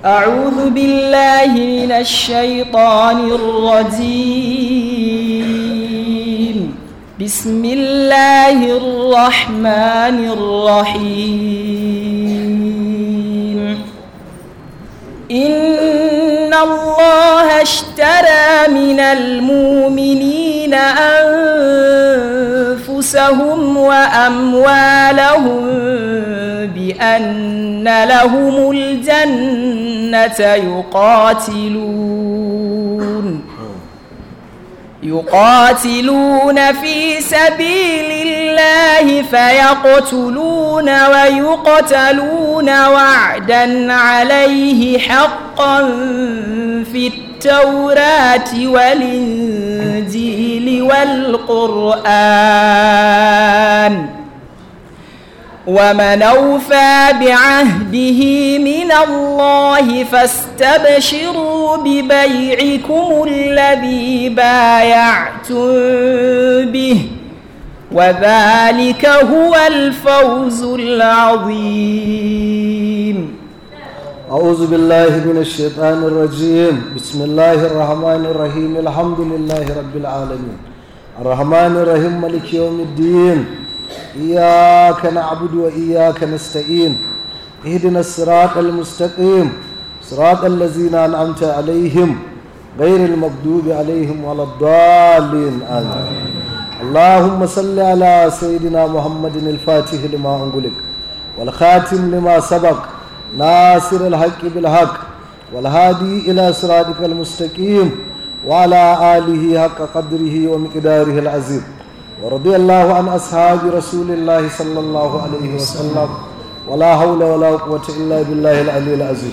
أعوذ بالله من الشيطان الرجيم بسم الله الرحمن الرحيم إن الله اشترى من المؤمنين أنفسهم وأموالهم بأن لهم الجنة يقاتلون يقاتلون في سبيل الله فيقتلون ويقتلون وعدا عليه حقا في التوراة والإنجيل والقرآن ومن أوفى بعهده من الله فاستبشروا ببيعكم الذي بايعتم به وذلك هو الفوز العظيم أعوذ بالله من الشيطان الرجيم بسم الله الرحمن الرحيم الحمد لله رب العالمين الرحمن الرحيم ملك يوم الدين إياك نعبد وإياك نستعين اهدنا الصراط المستقيم صراط الذين أنعمت عليهم غير المغضوب عليهم ولا الضالين آمين اللهم صل على سيدنا محمد الفاتح لما أنغلق والخاتم لما سبق ناصر الحق بالحق والهادي إلى صراطك المستقيم وعلى آله حق قدره ومقداره العظيم ورضي الله عن أصحاب رسول الله صلى الله عليه وسلم ولا حول ولا قوة إلا بالله العلي العظيم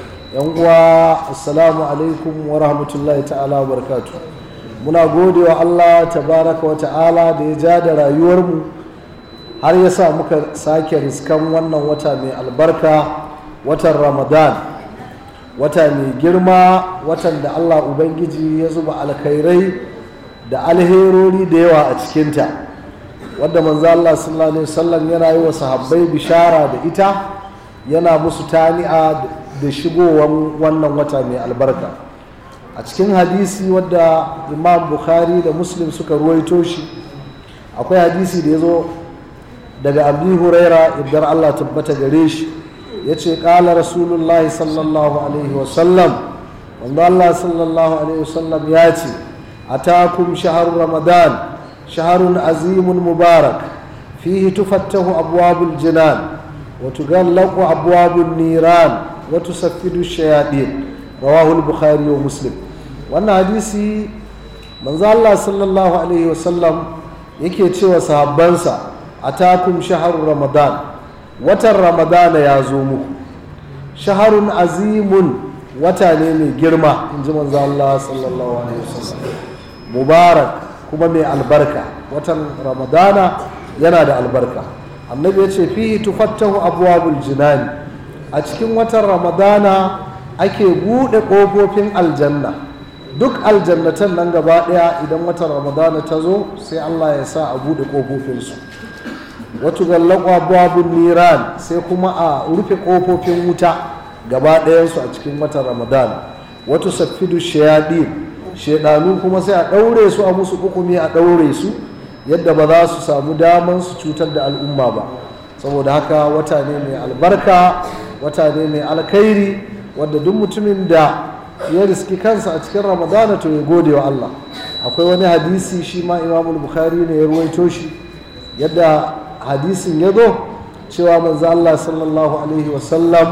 uwa assalamu alaikum wa rahmatullahi ta'ala wa barakatu muna gode wa Allah tabaraka wa ta'ala da ya ja da rayuwarmu har ya sa muka sake riskan wannan wata mai albarka watan ramadan wata mai girma watan da Allah ubangiji ya zuba alkhairai da alherori da yawa a cikinta wadda manzo Allah sallallahu alaihi wasallam yana yi wa sahabbai bishara da ita yana musu tani'a da shigowar wannan wata mai albarka a cikin hadisi wadda imam bukhari da muslim suka ruwaito shi akwai hadisi da ya zo daga abu huraira idan allah tabbata gare shi ya ce ƙala rasulullah sallallahu alaihi wasallam wanda allah sallallahu alaihi wasallam ya ce a takum shahar ramadan shaharun azimun mubarak fihi tufattahu abwabul jinan wa tughallaqu abwabun niran wa tusaffidu shayatin rawahu al-bukhari wa muslim wannan hadisi manzo Allah sallallahu alaihi wasallam yake cewa sahabbansa atakum shahrur ramadan watan ramadana ya zo muku shaharun azimun wata ne mai girma in ji manzo Allah sallallahu alaihi wasallam mubarak kuma mai albarka watan ramadana yana da albarka annabi ya ce fihi tufattahu abwabul jinani a cikin watan ramadana ake buɗe ƙofofin aljanna duk aljannatan nan gaba ɗaya idan watan ramadana ta zo sai allah ya sa a buɗe ƙofofinsu wata gallakwa babun niran sai kuma a rufe ƙofofin wuta gaba ɗayansu a cikin watan ramadana wata safidu shayaɗin shaidanu kuma sai a ɗaure su a musu hukumi a ɗaure su yadda ba za su samu daman su cutar da al'umma ba saboda haka wata ne mai albarka wata ne mai alkhairi wadda duk mutumin da ya riski kansa a cikin ramadana to ya gode wa Allah akwai wani hadisi shi ma imamul bukhari ne ya ruwaito shi yadda hadisin ya zo cewa manzo Allah sallallahu alaihi wasallam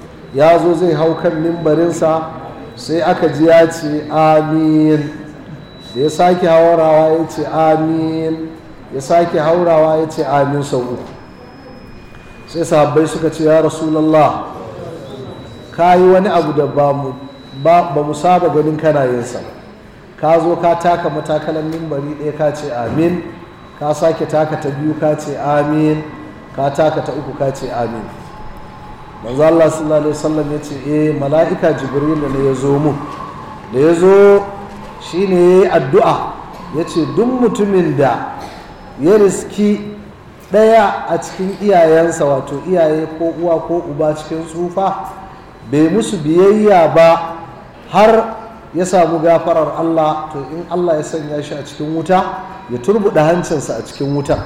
ya zo zai hau kan mimbarinsa sai aka ji ya ce amin da ya sake haurawa ya ce amin ya sake haurawa ya ce amin sau uku sai sahabbai suka ce ya rasulallah ka yi wani abu da ba mu saba ganin kana yinsa ka zo ka taka matakalan mimbari ɗaya ka ce amin ka sake taka ta biyu ka ce amin ka taka ta uku ka ce amin manzo Allah sallallahu alaihi wasallam ya ce eh mala'ika jibril ne ya zo mu da ya zo shine yayi addu'a ya ce duk mutumin da ya riski ɗaya a cikin iyayensa wato iyaye ko uwa ko uba cikin tsufa bai musu biyayya ba har ya samu gafarar Allah to in Allah ya sanya shi a cikin wuta ya turbuɗe hancinsa a cikin wuta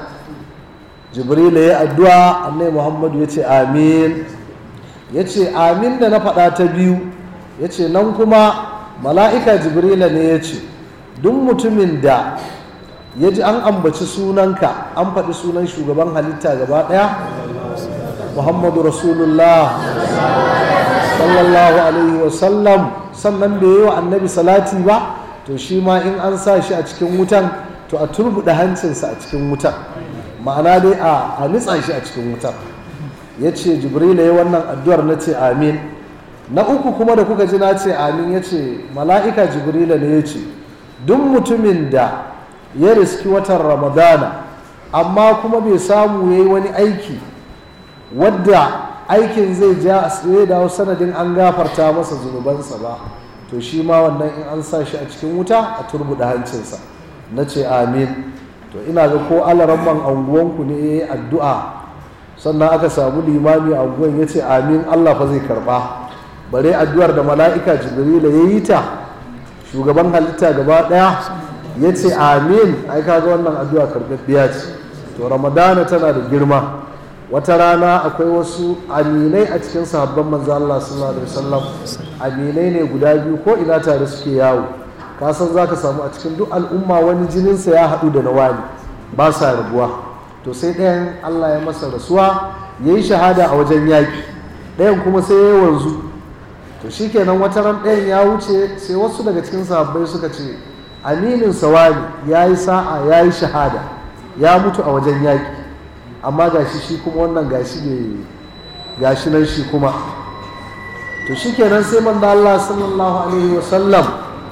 jibril ya addu'a annai muhammadu ya ce amin ya ce amin da na faɗa ta biyu ya ce nan kuma mala'ika jibrila ne ya ce duk mutumin da ya ji an ambaci sunanka an faɗi sunan shugaban halitta gaba ɗaya muhammadu rasulullah sallallahu alaihi wasallam sannan bai yi wa annabi salati ba to shi ma in an sa shi a cikin wutan to a turbuɗe hancinsa a cikin wutan ma'ana dai a nitsa shi a cikin wutan ya ce jibrila ya wannan addu'ar na ce amin na uku kuma da kuka ji na ce amin ya ce mala'ika jibrila ne ya ce duk mutumin da ya riski watan ramadana amma kuma bai samu ya yi wani aiki wadda aikin zai ja zai dawo sanadin an gafarta masa zunubansa ba to shi ma wannan in an sa shi a cikin wuta a turbuɗe hancinsa na ce amin to ina ga ko alaramman anguwanku ne ya yi addu'a sannan aka samu limami a unguwan ya ce amin allah fa zai karɓa bare addu'ar da mala'ika jibrila ya yi ta shugaban halitta gaba ɗaya ya ce amin ai kaga wannan addu'a karɓaɓɓiya ce to ramadana tana da girma wata rana akwai wasu aminai a cikin sahabban manzo Allah sallallahu alaihi wasallam aminai ne guda biyu ko ina tare suke yawo ka san zaka samu a cikin duk al'umma wani jininsa ya haɗu da na wani ba sa rabuwa to sai ɗayan Allah ya masa rasuwa ya yi shahada a wajen yaƙi ɗayan kuma sai ya yi wanzu to shikenan wata ran ɗayan ya wuce sai wasu daga cikin sahabbai suka ce aminin sawani ya yi sa'a ya yi shahada ya mutu a wajen yaƙi amma gashi shi kuma wannan gashi bai gashi nan shi kuma to shikenan sai manzo Allah sallallahu alaihi wasallam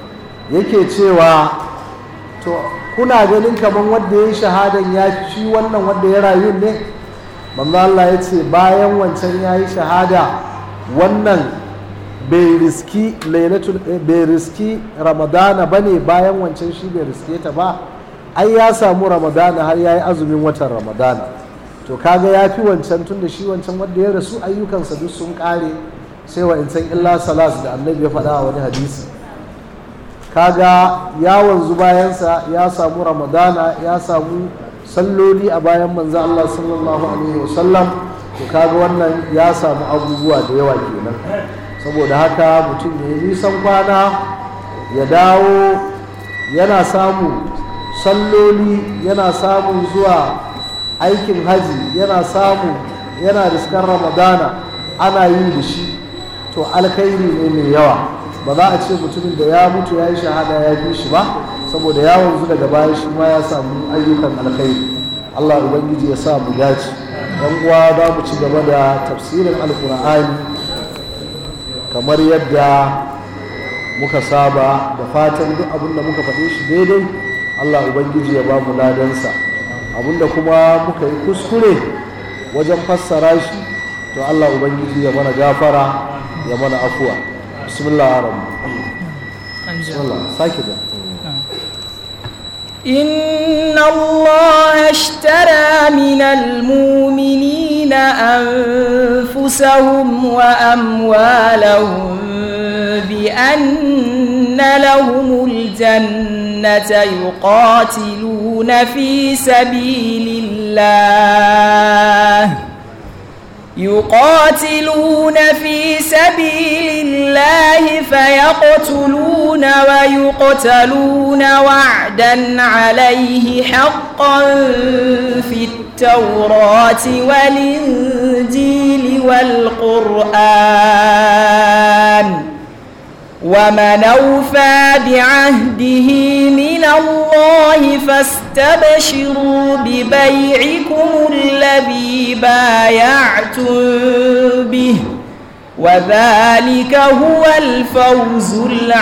yake cewa to kuna ganin kaman wanda ya yi shahadan ya fi wannan wanda ya rayu ne manzo Allah ya ce bayan wancan ya yi shahada wannan bai riski lailatul bai riski ramadana bane bayan wancan shi bai riske ta ba ai ya samu ramadana har ya yi azumin watan ramadana to kaga ya fi wancan tun da shi wancan wanda ya rasu ayyukansa duk sun kare sai wa insan illa salas da annabi ya faɗa a wani hadisi kaga ya wanzu bayansa ya samu ramadana ya samu salloli a bayan manzo Allah sallallahu alaihi wasallam to kaga wannan ya samu abubuwa da yawa kenan saboda haka mutum ya yi nisan kwana ya dawo yana samu salloli yana samun zuwa aikin haji yana samu yana riskar ramadana ana yi da shi to alkhairi ne mai yawa ba za a ce mutumin da ya mutu ya yi shahada ya fi shi ba saboda ya wanzu daga baya shi ma ya samu ayyukan alkhairi allah ubangiji ya sa mu dace yan uwa za mu ci gaba da tafsirin alkur'ani kamar yadda muka saba da fatan duk abin da muka faɗe shi daidai allah ubangiji ya ba mu ladansa abinda kuma muka yi kuskure wajen fassara shi to Allah ubangiji ya mana gafara ya mana afuwa bismillah arabu bismillah sake da إن الله اشترى من المؤمنين أنفسهم وأموالهم بأن لهم الجنة يقاتلون في سبيل الله يقاتلون في سبيل الله فيقتلون ويقتلون وعدا عليه حقا في التوراة والإنجيل والقرآن ومن أوفى بعهده من الله فاستبشروا ببيعكم الذي بايعتم به وذلك هو الفوز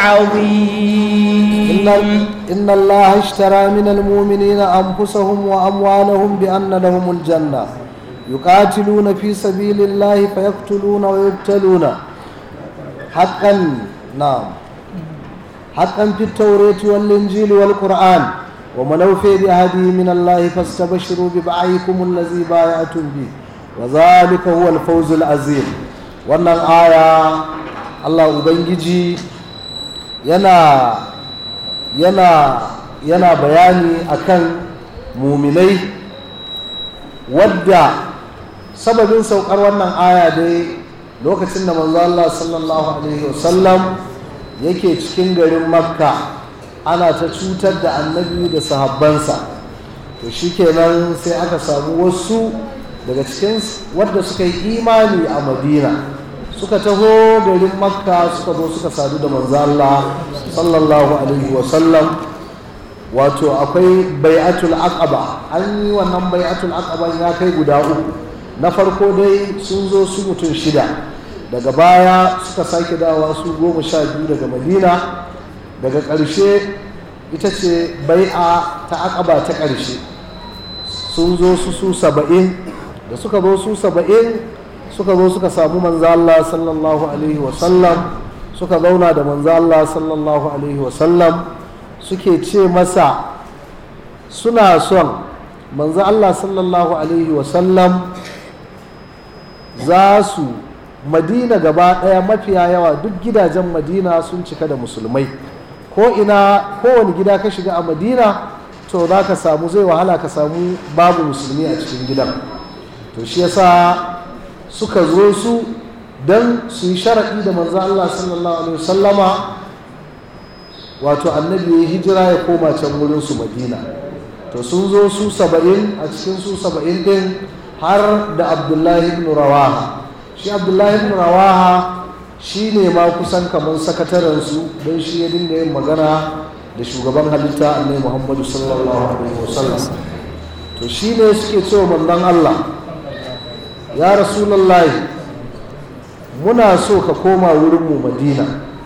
العظيم إن, إن الله اشترى من المؤمنين أنفسهم وأموالهم بأن لهم الجنة يقاتلون في سبيل الله فيقتلون ويقتلون حقا نعم حقا في التوراة والإنجيل والقرآن ومن أوفي بعهده من الله فاستبشروا ببعيكم الذي بايعتم به وذلك هو الفوز العظيم wannan aya allah ubangiji yana yana yana bayani akan muminai wadda sababin saukar wannan aya dai lokacin da manzo Allah sallallahu alaihi wasallam yake cikin garin makka ana ta cutar da annabi da sahabbansa to shikenan sai aka samu wasu daga cikin wadda suka yi imani a madina suka taho garin makka suka zo suka sadu da manzo Allah sallallahu alaihi wasallam wato akwai bai'atul aqaba an yi wannan bai'atul aqaba ya kai guda uku na farko dai sun zo su mutum shida daga baya suka sake dawa su goma sha biyu daga madina daga ƙarshe ita ce bai'a ta aqaba ta ƙarshe sun zo su su saba'in da suka zo su saba'in suka zo suka samu manzo Allah sallallahu alaihi wasallam suka zauna da manzo Allah sallallahu alaihi wasallam suke ce masa suna son manzo Allah sallallahu alaihi wasallam za su madina gaba ɗaya mafiya yawa duk gidajen madina sun cika da musulmai ko ina kowane gida ka shiga a madina to za ka samu zai wahala ka samu babu musulmi a cikin gidan to shi yasa suka zo su don su yi sharaɗi da manzo Allah sallallahu alaihi wasallama wato annabi ya hijira ya koma can wurin su madina to sun zo su saba'in a cikin su saba'in din har da abdullahi ibn rawaha shi abdullahi ibn rawaha shi ne ma kusan kamar sakataren su don shi ya dinga yin magana da shugaban halitta annabi muhammadu sallallahu alaihi wasallam to shi ne suke cewa manzon allah ya rasulullahi muna so ka koma wurinmu madina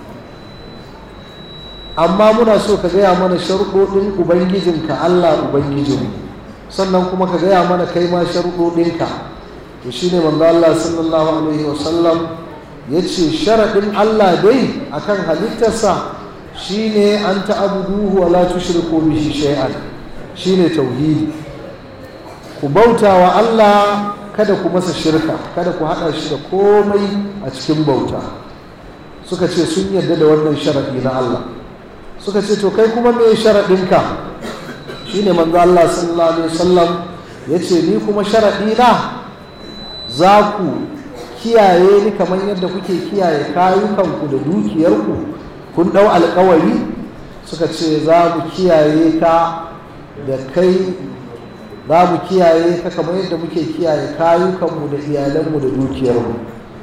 amma muna so ka gaya mana sharuɗoɗin ubangijinka allah ubangijinmu sannan kuma ka gaya mana kai ma sharuɗoɗinka to shine manzo allah sallallahu alaihi wasallam ya ce sharaɗin allah dai akan halittarsa shine an ta'abuduhu wa la tushriku bihi shay'an shine tauhidi ku bauta wa allah kada ku masa shirka kada ku haɗa shi da komai a cikin bauta suka ce sun yarda da wannan sharaɗi na Allah suka ce to kai kuma me sharaɗinka shi ne manzo Allah sallallahu alaihi wasallam ya ce ni kuma sharaɗi na za ku kiyaye ni kamar yadda kuke kiyaye kayukanku da dukiyarku kun ɗau alkawari suka ce za mu kiyaye ka da kai za mu kiyaye ka kamar yadda muke kiyaye kayukanmu da iyalanmu da dukiyarmu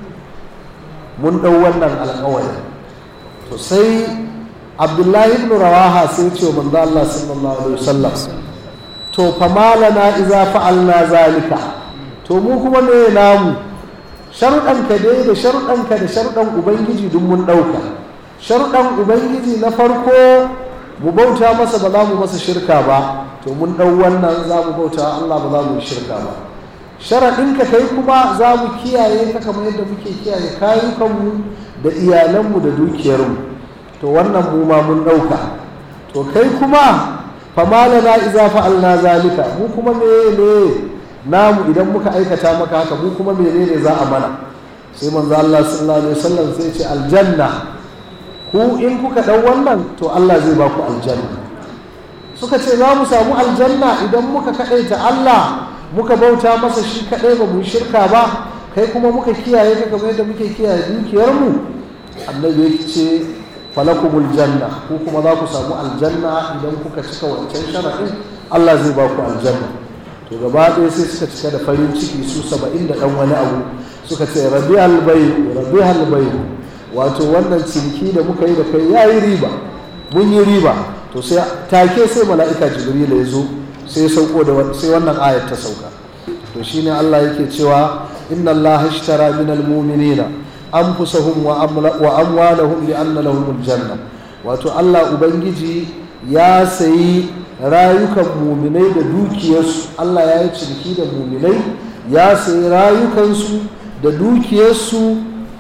mun ɗau wannan alƙawari to sai abdullahi ibn rawaha sai ce wa manzo Allah sallallahu alaihi wasallam to fa malana idza fa'alna zalika to mu kuma me namu sharuɗan ka dai da sharuɗan ka da sharuɗan ubangiji duk mun ɗauka sharuɗan ubangiji na farko mu bauta masa ba za mu masa shirka ba to mun ɗau wannan za mu bauta Allah ba za mu yi shirka ba sharaɗinka kai kuma za mu kiyaye ka kamar yadda muke kiyaye kayukanmu da iyalanmu da dukiyarmu to wannan mu ma mun ɗauka to kai kuma famalana iza fa'alna zalika mu kuma me ne namu idan muka aikata maka haka mu kuma menene za a mana sai manzo Allah sallallahu alaihi wasallam sai ce aljanna ku in kuka ɗau wannan to Allah zai ba ku aljanna suka ce za mu samu aljanna idan muka kaɗaita Allah muka bauta masa shi kaɗai ba mu shirka ba kai kuma muka kiyaye ka kamar yadda muke kiyaye dukiyarmu annabi ya ce falakumul janna ko kuma za ku samu aljanna idan kuka cika wancan sharaɗin Allah zai ba ku aljanna to gaba ɗaya sai suka cika da farin ciki su saba'in da ɗan wani abu suka ce rabi albai rabi albai wato wannan ciniki da muka yi da kai ya yi riba mun yi riba to sai take sai mala'ika jibril ya zo sai sauko da sai wannan ayat ta sauka to shine Allah yake cewa inna Allah ishtara min almu'minina anfusahum wa amwalahum li anna lahum aljanna wato Allah ubangiji ya sayi rayukan muminai da dukiyarsu Allah ya yi ciniki da muminai ya sayi rayukansu da dukiyarsu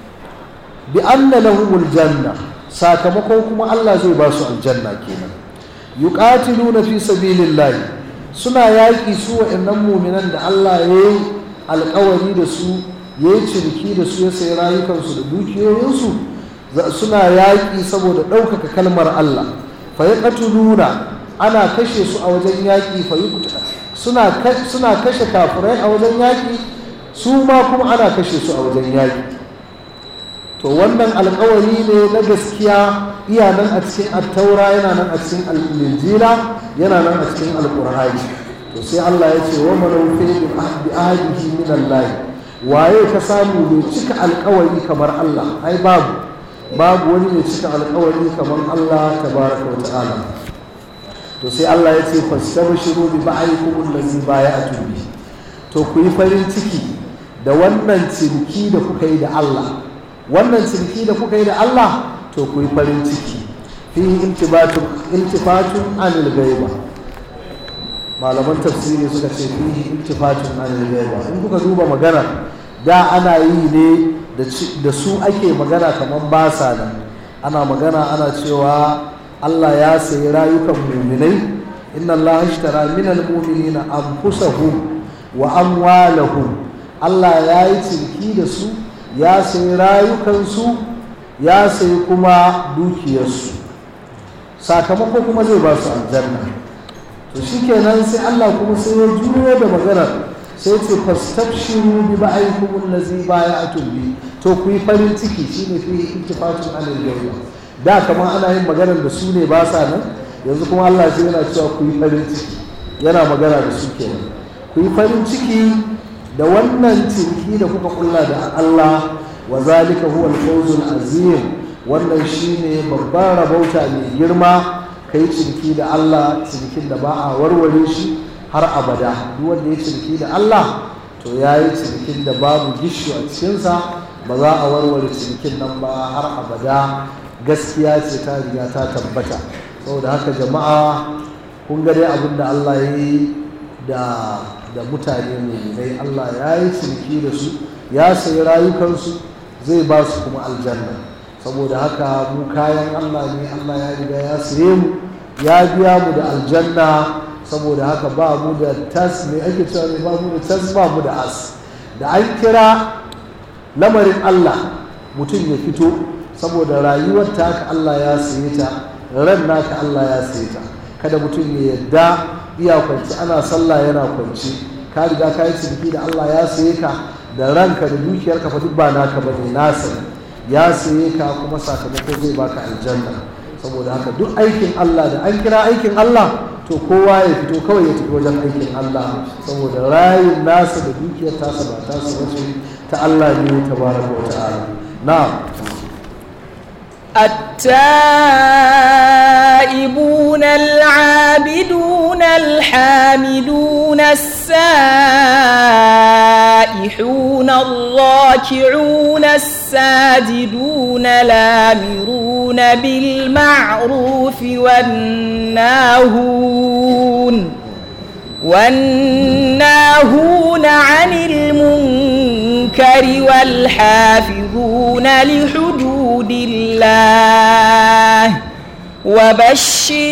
bi anna lahum aljanna sakamakon kuma Allah zai ba su aljanna kenan yuqatiluna fi sabilillahi suna yaƙi su wa'annan muminan da Allah ya yi alƙawari da su ya yi ciniki da su ya sayi rayukansu da dukiyoyinsu suna yaƙi saboda ɗaukaka kalmar Allah fa yaqtuluna ana kashe su a wajen yaƙi fa suna suna kashe kafirai a wajen yaƙi su ma kuma ana kashe su a wajen yaƙi to wannan alkawari ne na gaskiya iya nan a cikin attaura yana nan a cikin al'injila yana nan a cikin alƙur'ani to sai Allah ya ce wa manawfi bi ahdihi min Allah waye ka samu mai cika alkawari kamar Allah ai babu babu wani mai cika alkawari kamar Allah tabaraka wa ta'ala to sai Allah ya ce fastabshiru bi ba'ikum allazi bay'atu bi to ku yi farin ciki da wannan ciniki da kuka yi da Allah wannan ciniki da kuka yi da Allah to ku yi farin ciki fihi iltifatun iltifatun anil ghaiba malaman tafsiri suka ce fihi iltifatun anil ghaiba in kuka duba magana da ana yi ne da su ake magana kamar ba sa nan ana magana ana cewa Allah ya sayi rayukan muminai inna Allah ashtara min almu'minina anfusahum wa amwalahum Allah ya yi ciniki da su ya sayi rayukansu ya sayi kuma dukiyarsu sakamako kuma zai ba su aljanna to shikenan sai Allah kuma sai ya juyo da maganar sai ce fastabshiru bi ba'aykum allazi bay'atum bi to ku yi farin ciki shine fi ittifatun anil ghaiba da kamar ana yin maganar da su ne ba sa nan yanzu kuma Allah sai yana cewa ku yi farin ciki yana magana da su kenan ku yi farin ciki da wannan ciniki da kuka kulla da Allah wa zalika huwa al-fawzul azim wannan shine babban rabauta mai girma kai ciniki da Allah cinikin da ba a warware shi har abada duk wanda ya ciniki da Allah to ya yi cinikin da babu gishu a cikinsa ba za a warware cinikin nan ba har abada gaskiya ce ta riga ta tabbata saboda haka jama'a kun ga dai abin da Allah ya yi da da mutane mai Allah ya yi ciniki da su ya sayi rayukansu zai ba su kuma aljanna saboda haka mu kayan Allah ne Allah ya riga ya saye mu ya biya mu da aljanna saboda haka ba mu da tas mai ake cewa ne ba mu da tas ba mu da as da an kira lamarin Allah mutum ya fito saboda rayuwar ta haka Allah ya saye ta ran naka Allah ya saye ta kada mutum ya yadda iya kwanci ana sallah yana kwanci ka riga ka yi ciniki da Allah ya saye ka da ranka da dukiyarka fa duk ba naka bane nasa ya saye ka kuma sakamako zai baka aljanna saboda haka duk aikin Allah da an kira aikin Allah to kowa ya fito kawai ya tafi wajen aikin Allah saboda rayin nasa da dukiyar tasa ba tasa wace ta Allah ne tabaraka wa ta'ala na'am التائبون العابدون الحامدون السائحون الراكعون الساجدون الامرون بالمعروف والناهون والناهون عن المنكر والحافظون لحدود الله وبشر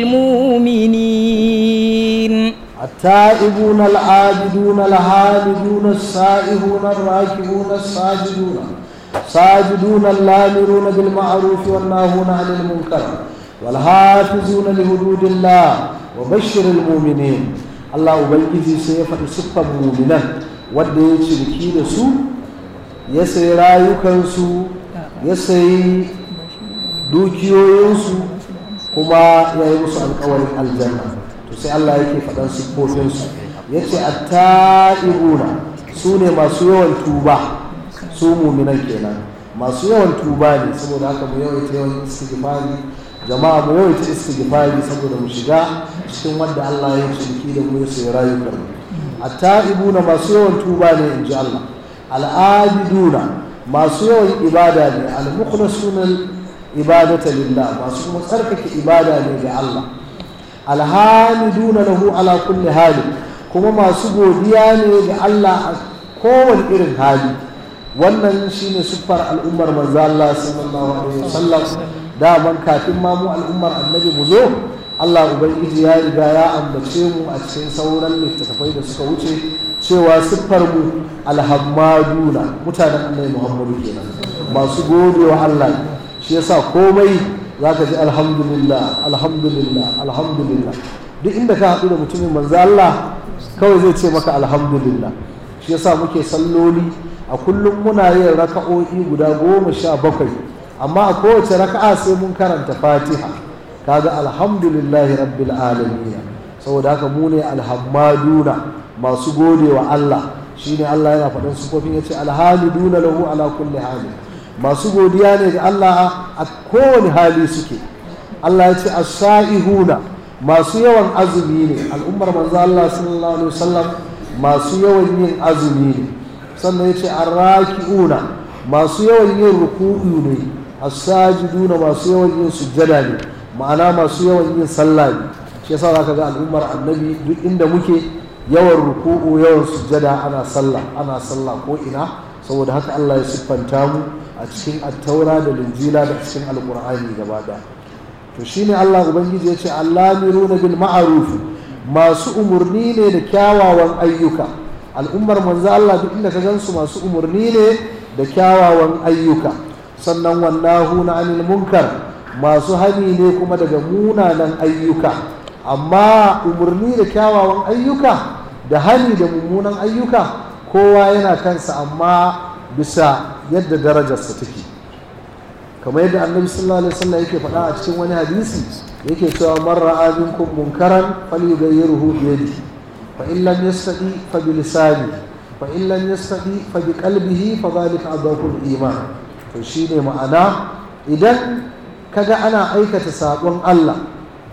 المؤمنين التائبون العابدون الحامدون السائحون الراكبون الساجدون ساجدون اللامرون بالمعروف والناهون عن المنكر والحافظون لحدود الله وبشر المؤمنين الله ubangiji sai ya faɗi siffar muminan wanda ya ciniki da su ya sayi rayukansu ya sayi dukiyoyinsu kuma ya yi musu alkawarin aljanna to sai Allah yake faɗan siffofinsu ya ce atta'ibuna su ne masu yawan tuba su muminan kenan masu yawan tuba ne saboda haka mu yawaita yawan istighfari jama'a mu yawaita istighfari saboda mu shiga cikin wanda Allah ya ciniki da mu ya sayi rayukan atta'ibuna masu yawan tuba ne in ji Allah al'abiduna masu yawan ibada ne al-mukhlasuna ibadata lillah masu kuma tsarkake ibada ne ga Allah alhamiduna lahu ala kulli hali kuma masu godiya ne ga Allah a kowane irin hali wannan shine siffar al'ummar manzo Allah sallallahu alaihi wasallam daman kafin ma mu al'ummar annabi mu zo Allah ubangiji ya riga ya ambace mu a cikin sauran littattafai da suka wuce cewa siffar mu alhammaduna mutanen annabi Muhammadu kenan masu gode wa Allah shi yasa komai za ka ji alhamdulillah alhamdulillah alhamdulillah duk inda ka haɗu da mutumin manzo Allah kawai zai ce maka alhamdulillah shi yasa muke salloli a kullum muna yin raka'o'i guda goma sha bakwai amma a kowace raka'a sai mun karanta fatiha kaga alhamdulillahi rabbil alamin saboda haka mu ne alhammaduna masu gode wa Allah shine Allah yana faɗin sufofin yace alhamiduna lahu ala kulli hali masu godiya ne ga Allah a kowane hali suke Allah ya ce as-sa'ihuna masu yawan azumi ne al'ummar manzo Allah sallallahu alaihi wasallam masu yawan yin azumi ne sannan ya ce arraki'una masu yawan yin ruku'u ne as-sajiduna masu yawan yin sujjada ne ma'ana masu yawan yin sallah ne shi yasa zaka ga al'ummar annabi duk inda muke yawan ruku'u yawan sujjada ana sallah ana sallah ko ina saboda haka Allah ya siffanta mu a cikin attaura da linjila da cikin alqur'ani gaba ɗaya to shine Allah ubangiji ya ce allamiruna bil ma'ruf masu umurni ne da kyawawan ayyuka al'ummar manzo Allah duk inda ka gansu masu umurni ne da kyawawan ayyuka sannan wallahu na anil munkar masu hani ne kuma daga munanan ayyuka amma umurni da kyawawan ayyuka da hani da mummunan ayyuka kowa yana kansa amma bisa yadda darajarsa take kamar yadda annabi sallallahu alaihi wasallam yake faɗa a cikin wani hadisi yake cewa man ra'a minkum munkaran falyughayyirhu bi yadihi fa in lam yastati fa bi lisani fa in lam yastati fa bi qalbihi fa dhalika adhafu iman to shine ma'ana idan kaga ana aikata sabon Allah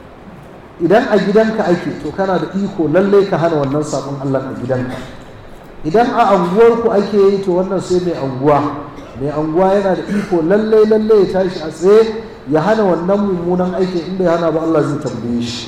idan a gidanka ake to kana da iko lalle ka hana wannan sabon Allah a gidanka idan a anguwarku ake yi to wannan sai mai anguwa mai anguwa yana da iko lallai lallai ya tashi a tsaye ya hana wannan mummunan aikin inda ya hana ba Allah zai tambaye shi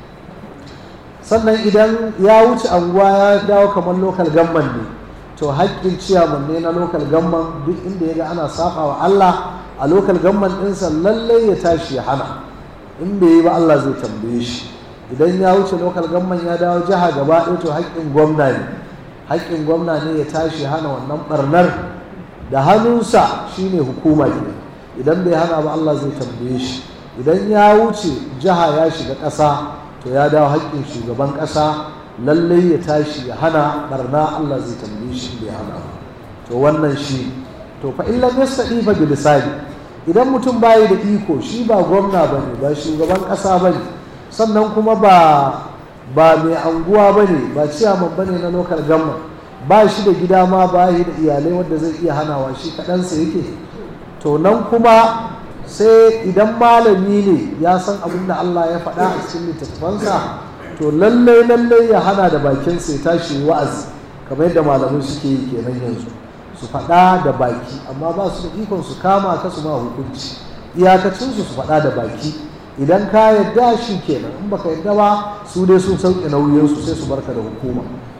sannan idan ya wuce anguwa ya dawo kamar lokal gamman ne to haƙƙin ciyaman ne na lokal gamman duk inda ya ga ana saba wa Allah a lokal gamman ɗinsa lallai ya tashi ya hana in bai yi ba Allah zai tambaye shi idan ya wuce lokal gamman ya dawo jiha gaba ɗaya to haƙƙin gwamna ne haƙƙin gwamna ne ya tashi hana wannan ɓarnar da hannunsa shine hukuma ke idan bai hana ba Allah zai tambaye shi idan ya wuce jiha ya shiga ƙasa to ya dawo haƙƙin shugaban ƙasa lallai ya tashi ya hana barna Allah zai tambaye shi bai hana to wannan shi to fa in lam yastadi fa bi lisani idan mutum bayi da iko shi ba gwamna bane ba shugaban ƙasa bane sannan kuma ba ba mai anguwa bane ba ciyaman bane na local government ba shi da gida ma ba shi da iyalai wanda zai iya hanawa shi kaɗansa yake to nan kuma sai idan malami ne ya san abin da Allah ya faɗa a cikin littattafansa to lallai lallai ya hana da bakinsa ya tashi wa'azi kamar yadda malamai suke yi kenan yanzu su faɗa da baki amma ba su da ikon su kama ka su ma hukunci iyakacinsu su faɗa da baki idan ka yadda shi kenan in baka yadda ba su dai sun sauke nauyinsu sai su barka da hukuma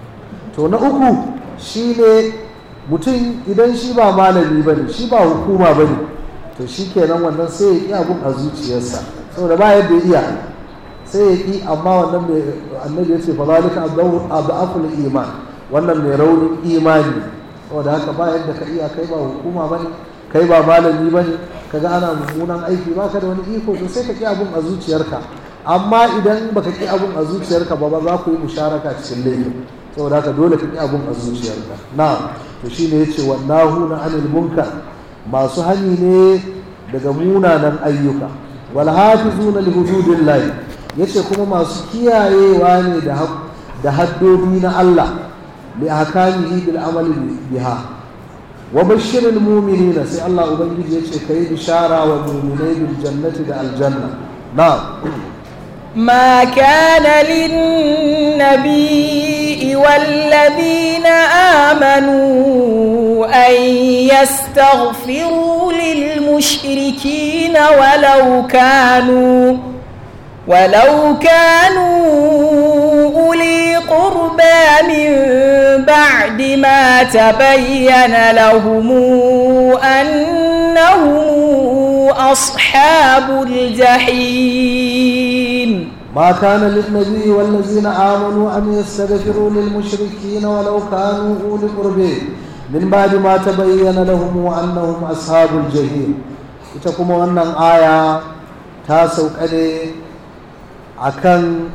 to na uku shi ne mutum idan shi ba malami ba ne shi ba hukuma ba ne to shi kenan wannan sai ya ƙi abun a zuciyarsa saboda ba yadda iya sai ya ƙi amma wannan mai annabi ya ce fa zalika adaful iman wannan mai raunin imani saboda haka ba yadda ka iya kai ba hukuma ba ne kai ba malami ba ne kaga ana mummunan aiki ba ka da wani iko to sai ka ƙi abun a zuciyarka amma idan baka ƙi abun a zuciyarka ba ba za ku yi musharaka cikin laifin saboda haka dole ka ƙi abun a zuciyarka na to shine yace wallahu na anil munkar masu hani ne daga munanan ayyuka wal hafizuna li hududillahi yace kuma masu kiyayewa ne da da haddodi na Allah li ahkamihi bil amali biha wa bashiril mu'minina sai Allah ubangiji yace kai bishara wa mu'minai bil jannati da aljanna na'am ما كان للنبي والذين آمنوا أن يستغفروا للمشركين ولو كانوا ولو كانوا أولي قربى من بعد ما تبين لهم أنهم أصحاب الجحيم ما كان للنبي والذين آمنوا أن يستغفروا للمشركين ولو كانوا أولي قرب من بعد ما تبين لهم أنهم أصحاب الجحيم ita kuma wannan aya ta sauka ne akan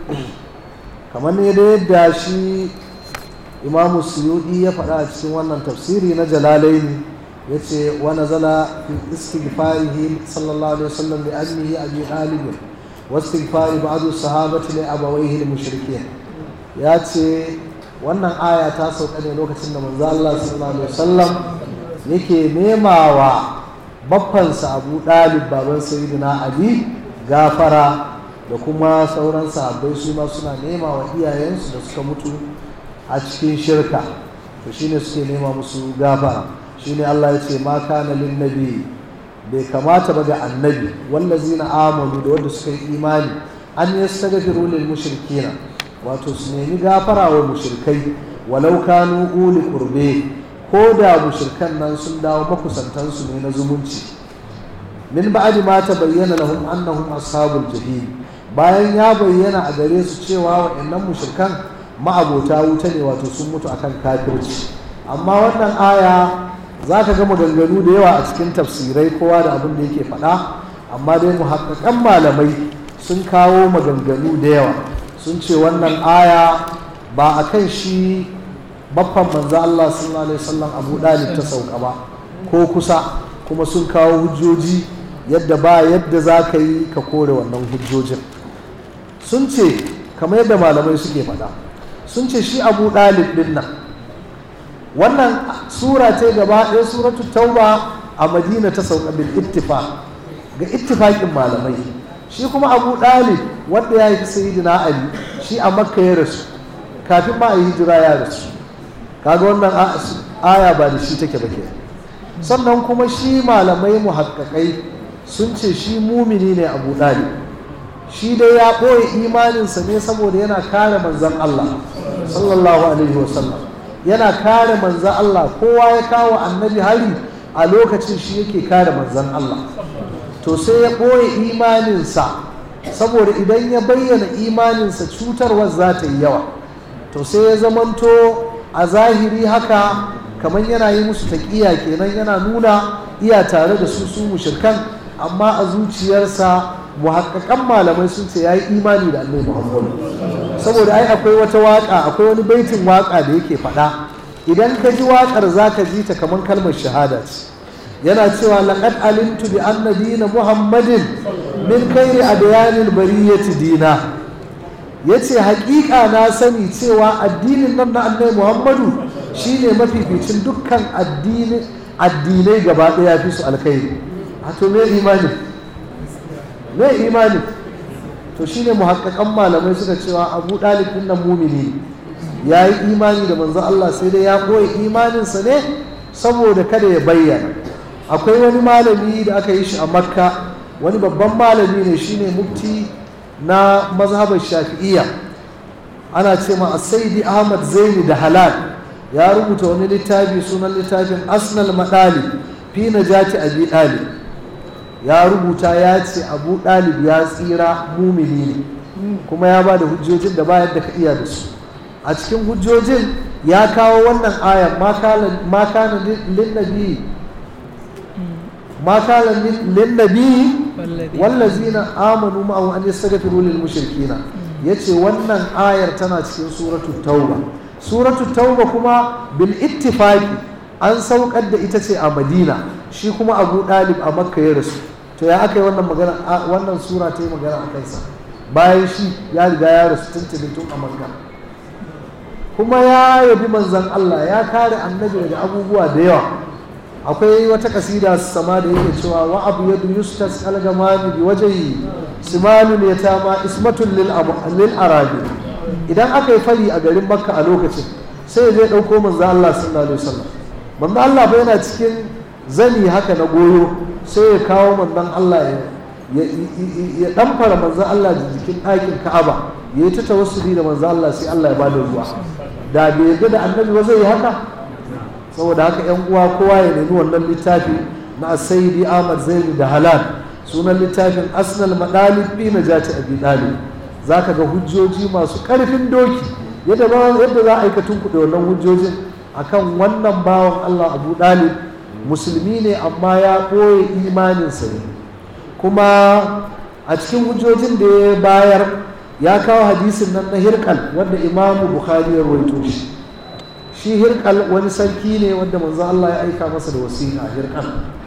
kamar ne da yadda shi imamu suyudi ya faɗa a cikin wannan tafsiri na jalalaini ya ce wani zala fi istighfarihi sallallahu alaihi wasallam da annihi abi talibin wasu istighfari ba'adu sahabati li abawaihi al-mushrikin ya ce wannan aya ta sauka ne lokacin da manzo Allah sallallahu alaihi wasallam yake nemawa baffansa Abu Dalib baban Sayyidina Ali gafara da kuma sauran sahabbai su ma suna nema wa iyayensu da suka mutu a cikin shirka to shine suke nema musu gafara shine Allah ya ce ma kana lin nabi bai kamata ba ga annabi wallazina amanu da wanda suka yi imani an yastaghfiru lil mushrikina wato su nemi gafara wa mushrikai walau kanu uli qurbe ko da mushrikan nan sun dawo makusantansu ne na zumunci min ba'di ma bayyana lahum annahum ashabul jahim bayan ya bayyana a gare su cewa wa'annan mushrikan ma'abota wuta ne wato sun mutu akan kafirci amma wannan aya za ka ga maganganu da yawa a cikin tafsirai kowa da abin da yake faɗa amma dai muhakkakan malamai sun kawo maganganu da yawa sun ce wannan aya ba a kan shi baffan manzo Allah sallallahu alaihi wasallam Abu Dalib ta sauka ba ko kusa kuma sun kawo hujjoji yadda ba yadda za ka yi ka kore wannan hujjojin sun ce kamar yadda malamai suke faɗa sun ce shi Abu Dalib din nan wannan sura ce gaba ɗaya suratu tauba a madina ta sauka bil ittifaq ga ittifaqin malamai shi kuma abu ɗalib wanda ya yi sayyidina ali shi a makka ya rasu kafin ma a yi hijira ya rasu kaga wannan aya ba da shi take ba ke sannan kuma shi malamai muhakkakai sun ce shi mumini ne abu ɗalib shi dai ya ɓoye imaninsa ne saboda yana kare manzon allah sallallahu alaihi wasallam yana kare manzan Allah kowa ya kawo annabi hari a lokacin shi yake kare manzan Allah to sai ya ɓoye imaninsa saboda idan ya bayyana imaninsa cutarwar za ta yi yawa to sai ya zamanto a zahiri haka kamar yana yi musu taƙiya kenan yana nuna iya tare da su su mushirkan amma a zuciyarsa muhakkakan malamai sun ce ya yi imani da annabi muhammadu saboda ai akwai wata waka akwai wani baitin waka da yake faɗa idan ka ji wakar za ka ji ta kamar kalmar shahada ce yana cewa laqad alimtu bi anna dina muhammadin min khairi adyanil bariyati dina yace haƙiƙa na sani cewa addinin nan na annabi muhammadu shine mafificin dukkan addini addinai gaba ɗaya fi su alkhairi a to me imani me imani to shine muhakkakan malamai suka cewa abu ɗalib ɗin nan mumini ya yi imani da manzon Allah sai dai ya ɓoye imaninsa ne saboda kada ya bayyana akwai wani malami da aka yi shi a makka wani babban malami ne shine mufti na mazhabar shafi'iyya ana ce ma saidi ahmad zaini da halal ya rubuta wani littafi sunan littafin asnal madali fi najati abi dalib ya rubuta ya ce abu ɗalib ya tsira mumini ne kuma ya ba da hujjojin da bayan da ka iya da su a cikin hujjojin ya kawo wannan ayan ma kana linnabi ma kana linnabi wallazina amanu ma'ahu an yastaghfiru lil mushrikina yace wannan ayar tana cikin suratul tauba suratul tauba kuma bil ittifaqi an saukar da ita ce a madina shi kuma abu ɗalib a makka ya rasu to ya aka yi wannan magana wannan sura ta yi magana a kansa bayan shi ya riga ya rasu tuntuni tun a makka kuma ya yabi manzan Allah ya kare annabi daga abubuwa da yawa akwai wata kasida sama da yake cewa wa abu yadu yustas algamami bi wajhi simalul yatama ismatul lil lil arabi idan aka yi fari a garin makka a lokacin sai zai dauko manzan Allah sallallahu alaihi wasallam manzan Allah fa yana cikin zani haka na goyo sai ya kawo manzan Allah ya ya ɗamfara manzan Allah da jikin ɗakin Ka'aba ya yi ta tawassuli da manzan Allah sai Allah ya ba da ruwa da bai yarda da annabi ba zai yi haka saboda haka yan uwa kowa ya nemi wannan littafi na Sayyidi Ahmad Zaini da Halal sunan littafin Asnal Madalib bi Najati Abi Dalib zaka ga hujjoji masu ƙarfin doki yadda yadda za a aikatun kuɗe wannan hujjojin akan wannan bawan Allah Abu Dalib musulmi ne amma ya ɓoye imaninsa ne kuma a cikin hujjojin da ya bayar ya kawo hadisin nan na hirkal wanda imamu bukhari ya rawaito shi shi hirkal wani sarki ne wanda manzo Allah ya aika masa da wasiƙa hirkal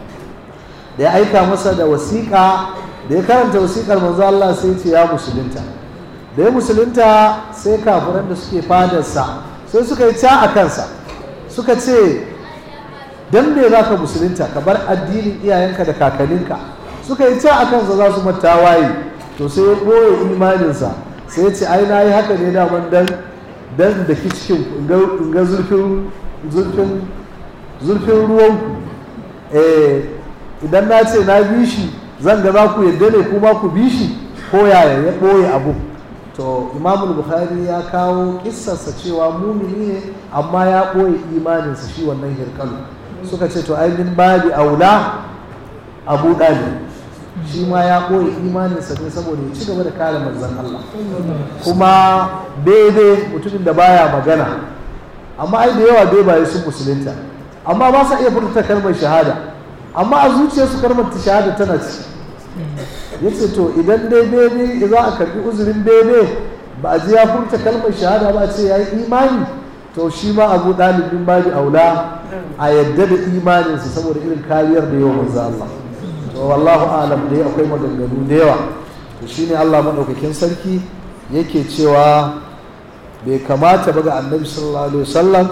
da ya aika masa da wasiƙa da ya karanta wasiƙar manzo Allah sai ce ya musulunta da ya musulunta sai kafiran da suke fadarsa sai suka yi ca a kansa suka ce dan me za ka musulunta ka bar addinin iyayenka da kakanninka suka yi ca a kansa za su mata waye to sai ya ɓoye imaninsa sai ya ce ai na yi haka ne daman dan dan da ki cikin in ga zurfin zurfin zurfin ruwanku eh idan na ce na bi shi zan ga za ku yadda ne kuma ku bi shi ko yaya ya ɓoye abu to imamul bukhari ya kawo kissarsa cewa mumini ne amma ya ɓoye imaninsa shi wannan hirkalu suka ce to ainihin babi aula abu ɗali shi ma ya ɓoye imaninsa ne saboda ya ci gaba da kare manzan Allah kuma daidai mutumin da baya magana amma ai da yawa dai baye sun musulunta amma ba sa iya furta kalmar shahada amma a zuciyarsu kalmar shahada tana ci ya ce to idan dai bebe za a karbi uzurin bebe ba a ji ya furta kalmar shahada ba a ce ya yi imani to shi ma abu ɗalibin babi aula a yadda da imaninsa saboda irin kariyar da yawa manzo Allah to wallahu alam dai akwai maganganu da yawa to shine Allah madaukakin sarki yake cewa bai kamata ba ga annabi sallallahu alaihi wasallam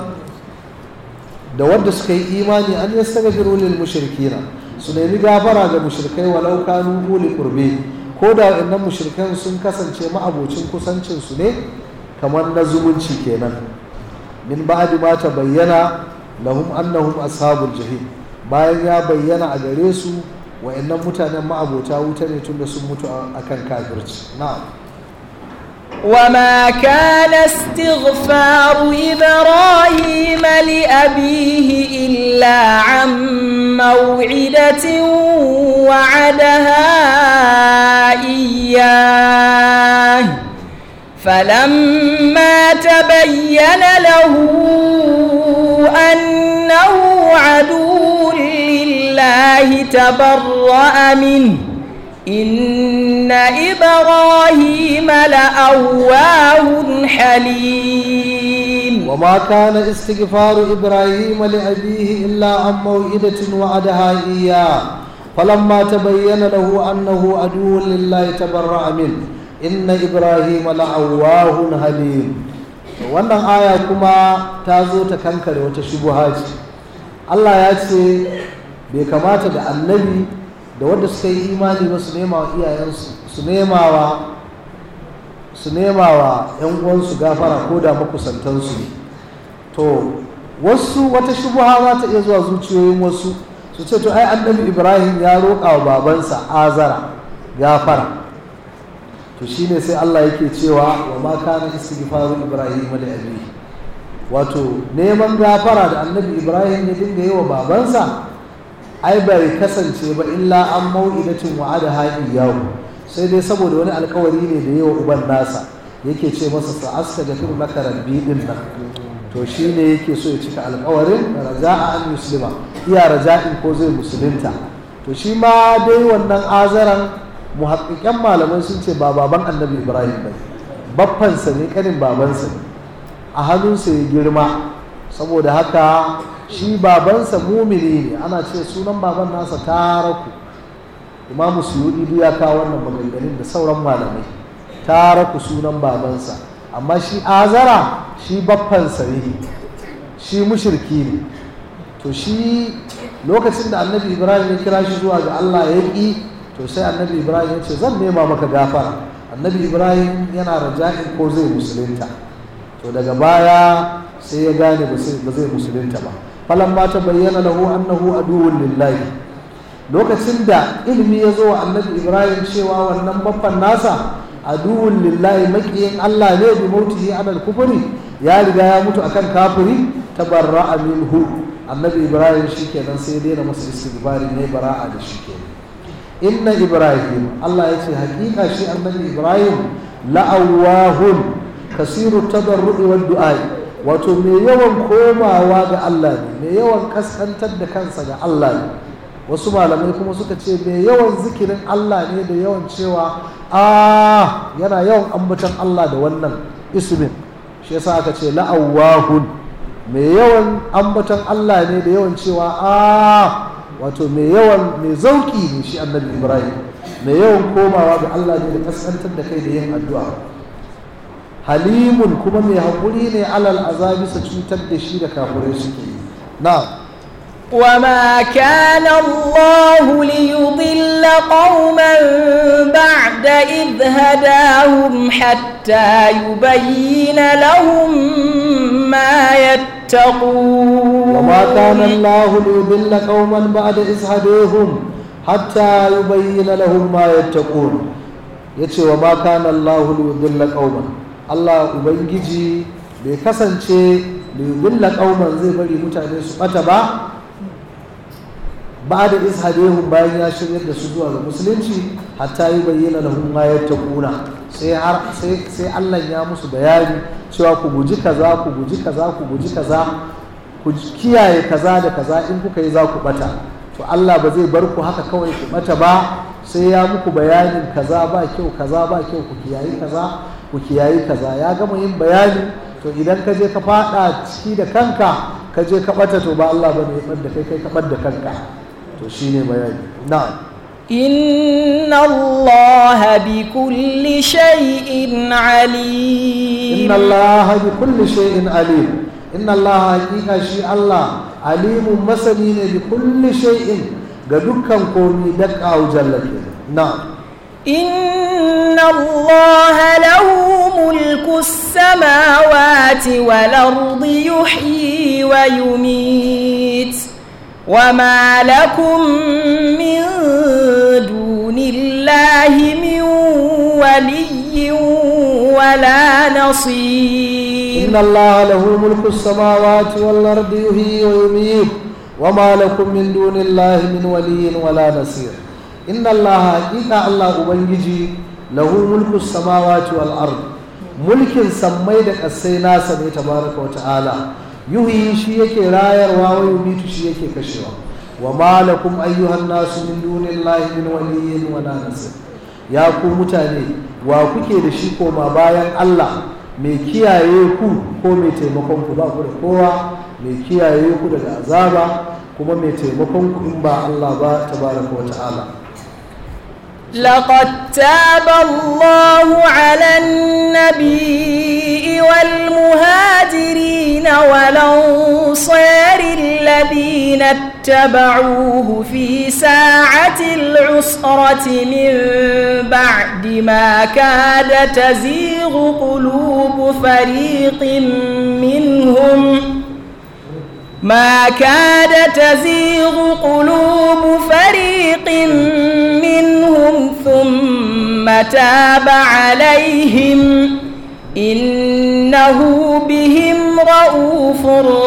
da wanda suka yi imani an yastaghfiru lil mushrikina su nemi gafara ga mushrikai walau kanu uli qurbi ko da waɗannan mushrikan sun kasance ma'abocin kusancin su ne kamar na zumunci kenan min ba'di ma bayyana lahum annahum ashabul jahim bayan ya bayyana a gare su waɗannan mutanen ma'abota wuta ne tunda sun mutu akan kafirci na'am وما كان استغفار إبراهيم لأبيه إلا عن موعدة وعدها إياه فلما تبين له أنه عدو لله تبرأ منه إن إبراهيم لأواه حليم وما كان استغفار إبراهيم لأبيه إلا عن موئدة وعدها إياه فلما تبين له أنه عدو لله تبرأ منه إن إبراهيم لأواه حليم wannan aya kuma ta zo ta kankare wata shubuha ce Allah ya ce bai kamata da annabi da wanda suka yi imani ba su nema wa iyayensu su nema wa su nema wa ‘yan uwansu gafara ko da makusantansu ne to wasu wata shubuha za ta iya zuwa zuciyoyin wasu su ce to ai annabi ibrahim ya roƙa wa babansa azara gafara to shine sai allah yake cewa wa ma kana istighfaru ibrahim da abi wato neman gafara da annabi ibrahim ya dinga yi wa babansa ai bai kasance ba illa an mau'idatin wa'ada haɗi yawo sai dai saboda wani alkawari ne da yawa uban nasa yake ce masa sa aska da fir maka rabbi din nan to shi ne yake so ya cika alkawarin raja'a an muslima iya raja'in ko zai musulunta to shi ma dai wannan azaran muhaƙiƙan malamai sun ce ba baban annabi ibrahim ba baffansa ne kanin babansa ne a hannunsa ya girma saboda haka shi babansa mumini ne ana ce sunan baban nasa taraku imamu suyudi ya kawo wannan maganganun da sauran malamai taraku sunan babansa amma shi azara shi baffansa ne shi mushirki ne to shi lokacin da annabi ibrahim ya kira shi zuwa ga allah ya ƙi to sai annabi ibrahim ya ce zan nema maka gafara annabi ibrahim yana raja'in ko zai musulunta to daga baya sai ya gane ba zai musulunta ba falan ma ta bayyana lahu annahu aduwwun lillahi lokacin da ilimi ya zo wa annabi ibrahim cewa wannan babban nasa aduwwun lillahi makiyin allah ne bi mautihi alal kufri ya riga ya mutu akan kafiri tabarra'a minhu annabi ibrahim shikenan sai ya daina masa istighfari ne bara'a da shi kenan inna ibrahim allah ya ce hakika shi annabi ibrahim la'awahun kasiru tadarru'i wad du'ai wato mai yawan komawa ga Allah ne mai yawan kaskantar da kansa ga Allah ne wasu malamai kuma suka ce mai yawan zikirin Allah ne da yawan cewa a yana yawan ambaton Allah da wannan ismin shi yasa aka ce la'awahun mai yawan ambaton Allah ne da yawan cewa a wato mai yawan mai zauki ne shi annabi Ibrahim mai yawan komawa ga Allah ne da kaskantar da kai da yin addu'a halimun kuma mai haƙuri ne alal azabi sa cutar da shi da kafirai suke na'am وما كان الله ليضل قوما بعد إذ هداهم حتى يبين لهم ما يتقون وما كان الله ليضل قوما بعد إذ هداهم حتى يبين لهم ما يتقون yace wa ma kana Allah liyudilla qauman Allah ubangiji bai kasance liyudilla qauman zai bari mutane su bata ba ba da ishadehun bayan ya shirya da su zuwa ga musulunci hatta yi bayyana lahum ma yattaquna sai har sai sai Allah ya musu bayani cewa ku guji kaza ku guji kaza ku guji kaza ku kiyaye kaza da kaza in kuka yi za ku bata to Allah ba zai bar ku haka kawai ku bata ba sai ya muku bayanin kaza ba kyau kaza ba kyau ku kiyayi kaza ku kiyayi kaza ya gama yin bayani to idan ka je ka fada ciki da kanka ka je ka bata to ba Allah bane ya da kai kai ka da kanka to shine bayani na'am إن الله بكل شيء عليم inna Allah bi kulli shay'in alim inna Allah haqiqa shi Allah alimun masani ne bi kulli shay'in ga dukkan komi da kawo jallake na'am إن الله له ملك السماوات والأرض يحيي ويميت وما لكم من دون الله من ولي ولا نصير إن الله له ملك السماوات والأرض يحيي ويميت وما لكم من دون الله من ولي ولا نصير إن الله حقيقة الله أبنجي له ملك السماوات والأرض ملك سميدك السينا سمي تبارك وتعالى يحيي شيك راير ويميت شيك كشوا وما لكم أيها الناس من دون الله من ولي ولا نصير ya ku mutane wa kuke da shi koma bayan Allah mai kiyaye ku ko mai taimakon ku ba ku da kowa mai kiyaye ku daga azaba kuma mai taimakon ku in ba Allah ba tabaraka wa ta'ala لقد تاب الله على النبي والمهاجرين والأنصار الذين اتبعوه في ساعة العسرة من بعد ما كاد تزيغ قلوب فريق منهم ما كاد تزيغ قلوب فريق منهم ثم تاب عليهم إنه بهم رؤوف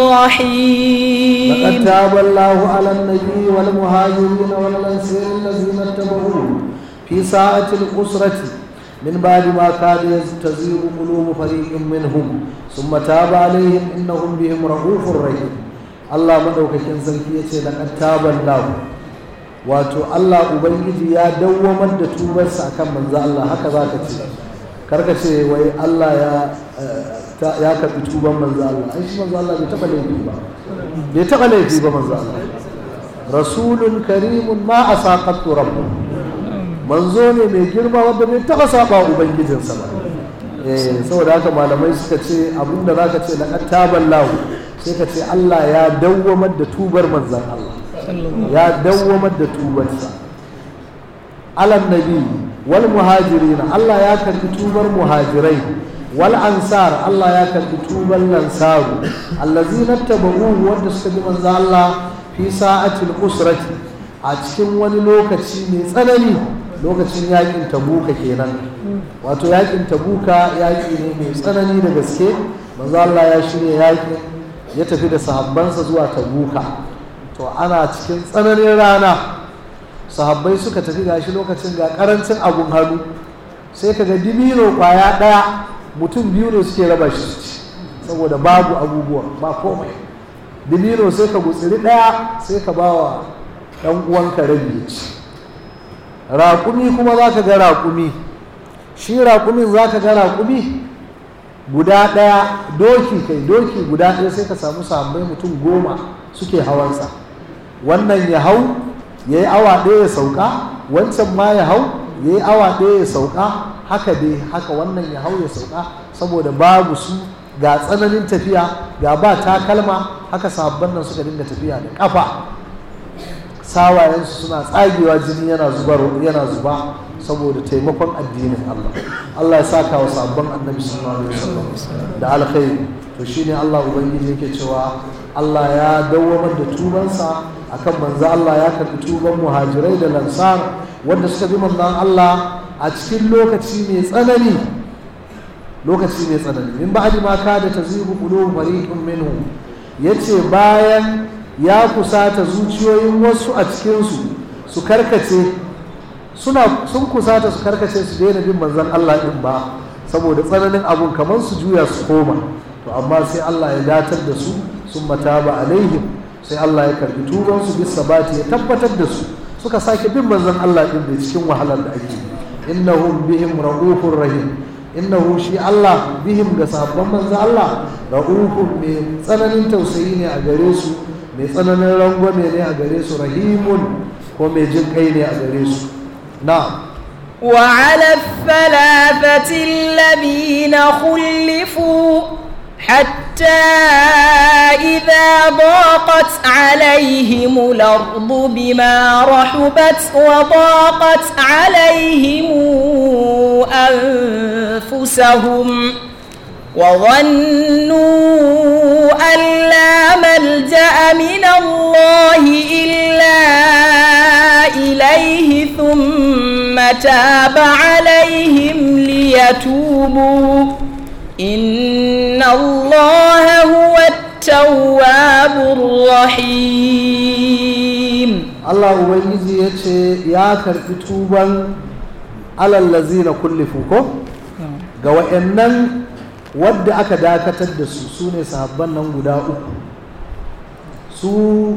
رحيم لقد تاب الله على النبي والمهاجرين والأنصار الذين اتبعوه في ساعة الأسرة من بعد ما كاد تزيغ قلوب فريق منهم ثم تاب عليهم إنهم بهم رؤوف رحيم Allah madaukakin sarki ya ce laqad taban lahu wato Allah ubangiji ya dawwamar da tubarsa akan manzo Allah haka zaka ce karka ce wai Allah ya ya karbi tuban manzo Allah ai shi manzo Allah bai taba laifi ba bai taba laifi ba manzo Allah rasulun karimun ma asaqatu rabbu manzo ne mai girma wanda bai taba saba ubangijinsa ba eh saboda haka malamai suka ce abinda zaka ce laqad taban lahu sai ka ce Allah ya dawwamar da tubar manzan Allah ya dawwamar da tubarsa alan nabi wal muhajirin Allah ya karbi tubar muhajirai wal ansar Allah ya karbi tubar lansaru allazina tabahu wanda suka bi manzan Allah fi sa'atil usrati a cikin wani lokaci mai tsanani lokacin yakin tabuka kenan wato yakin tabuka yaki ne mai tsanani da gaske manzo Allah ya shirya yakin ya tafi da sahabbansa zuwa tabuka to ana cikin tsananin rana sahabbai suka tafi gashi lokacin ga karancin abun hannu sai ka ga dibino kwaya ɗaya mutum biyu ne suke raba shi saboda babu abubuwa ba komai dibino sai ka gutsiri ɗaya sai ka ba wa ɗan uwanka rabi ya ci raƙumi kuma za ka ga raƙumi shi raƙumin za ka ga raƙumi guda ɗaya doki kai doki guda ɗaya sai ka samu sahabbai mutum goma suke hawansa wannan ya hau ya yi awa ɗaya ya sauka wancan ma ya hau ya yi awa ɗaya ya sauka haka dai haka wannan ya hau ya sauka saboda babu su ga tsananin tafiya ga ba takalma haka sabon nan suka dinga tafiya da ƙafa sawayensu suna tsagewa jini yana zubar yana zuba saboda taimakon addinin Allah Allah ya saka wa sabon annabi sallallahu alaihi wasallam da alkhairi to shine Allah ubangiji yake cewa Allah ya dawwamar da tubansa akan manzo Allah ya karbi tuban muhajirai da lansar wanda suka bi manzon Allah a cikin lokaci mai tsanani lokaci mai tsanani min ba'di ma kada tazibu qulubu fariqin minhum yace bayan ya kusata zuciyoyin wasu a cikinsu su karkace suna sun kusata su karkace su daina bin manzon Allah din ba saboda tsananin abun kamar su juya su koma to amma sai Allah ya datar da su sun mataba alaihim sai Allah ya karbi tuban su bisa sabati ya tabbatar da su suka sake bin manzon Allah din da cikin wahalar da ake innahum bihim raufur rahim innahu shi Allah bihim ga sahabban manzon Allah raufun mai tsananin tausayi ne a gare su mai tsananin rangwame ne a gare su rahimun ko mai jin kai ne a gare su na'am وعلى الثلاثة الذين خلفوا حتى إذا ضاقت عليهم الأرض بما رحبت وضاقت عليهم أنفسهم وظنوا أن لا ملجأ من الله إلا إليه ثم تاب عليهم ليتوبوا إن الله هو التواب الرحيم Allah Ubangiji ya ce ya karɓi tuban alallazi na kullifu ko ga wa'annan wadda aka dakatar da su su ne sahabban nan guda uku su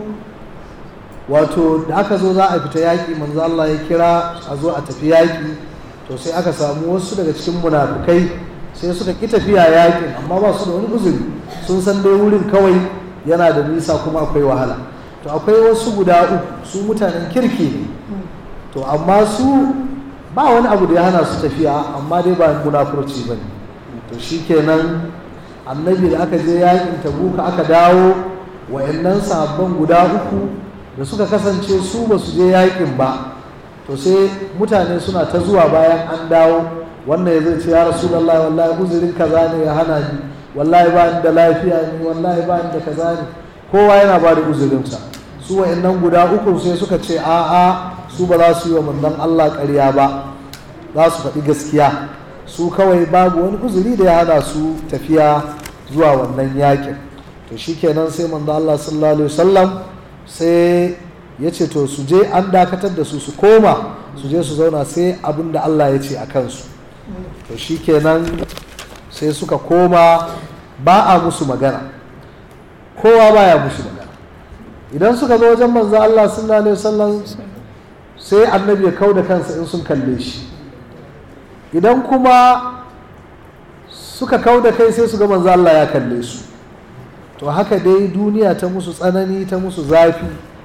wato da aka zo za a fita yaƙi manzo Allah ya kira a zo a tafi yaƙi to sai aka samu wasu daga cikin munafukai sai suka ƙi tafiya yaƙin amma ba su da wani uzuri sun san dai wurin kawai yana da nisa kuma akwai wahala to akwai wasu guda uku su mutanen kirki ne to amma su ba wani abu da ya hana su tafiya amma dai ba munafurci ba ne to shikenan annabi da aka je yakin tabuka aka dawo wa'annan sahabban guda uku da suka kasance su ba su je yakin ba to sai mutane suna ta zuwa bayan an dawo wannan ya zai ce ya rasulullahi wallahi uzurin kaza ne ya hana ni wallahi ba ni da lafiya ne wallahi ba ni da kaza ne kowa yana ba da uzurinsa su wa'annan guda uku sai suka ce a'a su ba za su yi wa manzon Allah ƙarya ba za su faɗi gaskiya su kawai babu wani uzuri da ya hana su tafiya zuwa wannan yakin to shikenan sai manzo Allah sallallahu alaihi wasallam sai ya ce to su je an dakatar da su su koma su je su zauna sai abin da Allah ya ce a kansu to shikenan sai suka koma ba a musu magana kowa baya musu magana idan suka zo wajen manzo Allah sallallahu alaihi wasallam sai annabi ya kau da kansa in sun kalle shi idan kuma suka kau da kai sai su ga manzo Allah ya kalle su to haka dai duniya ta musu tsanani ta musu zafi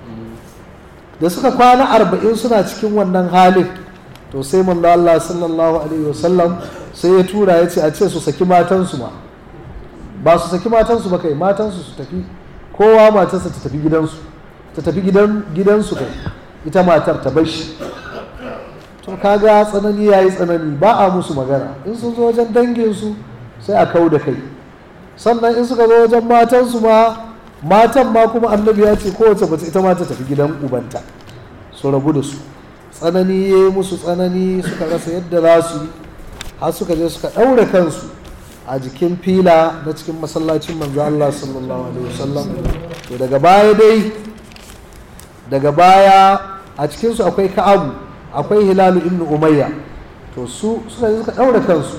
da suka kwana arba'in suna cikin wannan halin to sai manzo Allah sallallahu alaihi wasallam sai ya tura ya ce a ce su saki matansu ma ba su saki matansu ba kai matansu su tafi kowa matarsa ta tafi gidansu ta tafi gidan gidansu kai ita matar ta bar shi to kaga tsanani yayi tsanani ba a musu magana in sun zo wajen danginsu sai a kau da kai sannan in suka zo wajen matansu ma matan ma kuma annabi ya ce kowace mace ita ma ta tafi gidan ubanta su rabu da su tsanani ya yi musu tsanani suka rasa yadda za su yi har suka je suka ɗaure kansu a jikin fila na cikin masallacin manzo Allah sallallahu alaihi wasallam to daga baya dai daga baya a cikin su akwai Ka'abu akwai Hilalu ibn Umayya to su suka je suka ɗaure kansu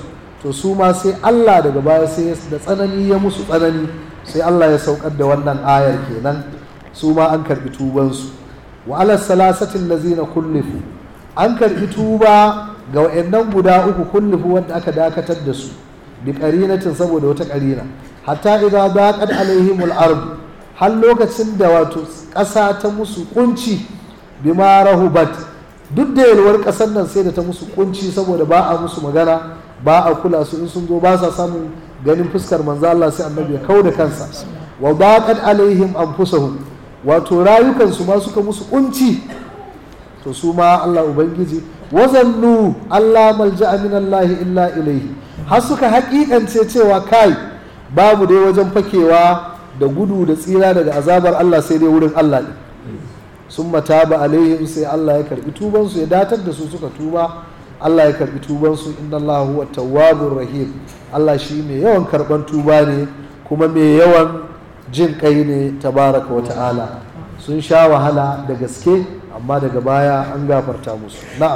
to su ma sai Allah daga baya sai da tsanani ya musu tsanani sai Allah ya saukar da wannan ayar kenan su ma an karbi tubansu wa ala salasatin lazina kullifu an karbi tuba ga wayannan guda uku kullifu wanda aka dakatar da su bi qarinatin saboda wata qarina hatta idza daqat alaihimul ard har lokacin da wato ƙasa ta musu kunci bima rahubat duk da yalwar ƙasar nan sai da ta musu kunci saboda ba a musu magana ba a kula su in sun zo ba sa samun ganin fuskar manzo Allah sai annabi ya kau da kansa wa daqat alaihim anfusahum wato rayukansu ma suka musu kunci to su ma Allah ubangiji wazannu Allah malja'a min Allah illa ilaihi har suka hakikance cewa kai babu dai wajen fakewa da gudu da tsira daga azabar Allah sai dai wurin Allah ne sun mata ba alaihim sai Allah ya karbi tubansu ya datar da su suka tuba Allah ya karbi tubansu inna Allah huwa tawwabur rahim Allah shi mai yawan karban tuba ne kuma mai yawan jin kai ne tabaraka wa ta'ala sun sha wahala da gaske amma daga baya an gafarta musu na'am